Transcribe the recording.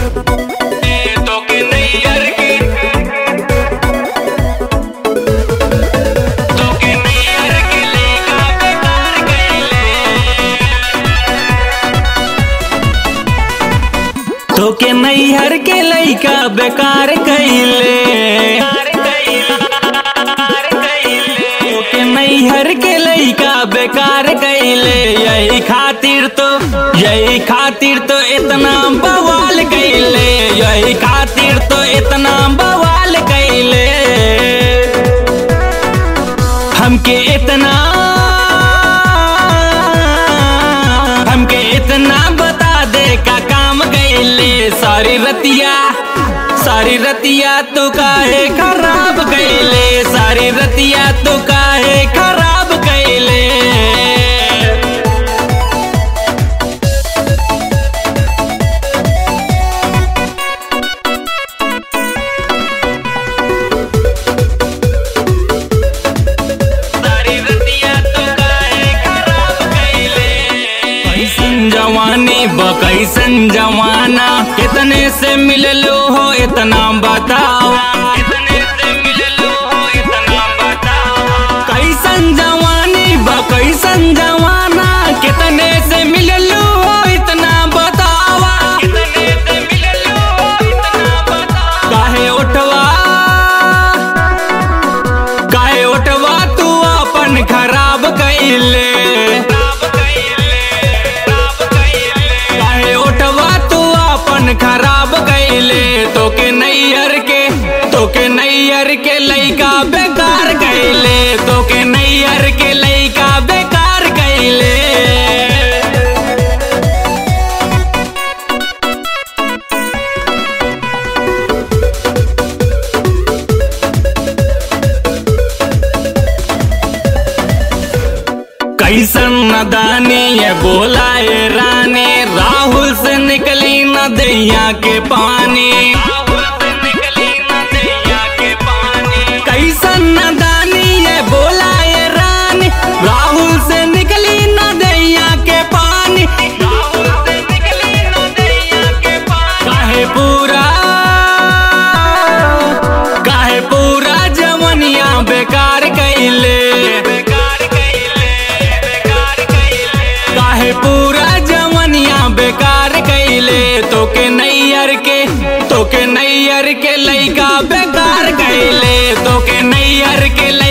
तो के नैयर के तो के नैयर के लेका बेकार गईले तो के नैहर के लइका बेकार कइले तो के नैहर के लइका बेकार कइले यही खातिर तो यही खातिर तो इतना बवाल कइले यही खातिर तो इतना बवाल कइले हमके इतना हमके इतना बता दे का काम गईले सारी रतिया सारी रतिया तो काहे खराब गईले सारी रतिया तो काहे खराब गईले सारी रतिया तो काहे खराब गईले कैसन जवानी ब कैसन जवाना कितने से मिललो हो इतना बताओ कितने से मिललो हो इतना बताओ कैसन जवानी ब कैसन जवाना कितने से मिललो हो इतना बतावा कितने से मिललो हो इतना बतावा काहे उठवा काहे उठवा तू अपन खराब कइले काहे उठवा तू अपन खराब कइले तो के नैयर के तो के नैयर के लइका बेकार कइले तो के नैयर के लइका बेकार कइले कैसन नदानी ये बोला ये रानी राहुल से निकली न दैया के पानी कैसन नदानी ये बोला ये रानी राहुल से निकली न दैया के पानी काहे पूरा काहे पूरा जवनिया बेकार कइले काहे पूरा जवनिया बेकार कइले तो के नैयर के तो के नैयर के लइका बेकार कइले तो के नैयर के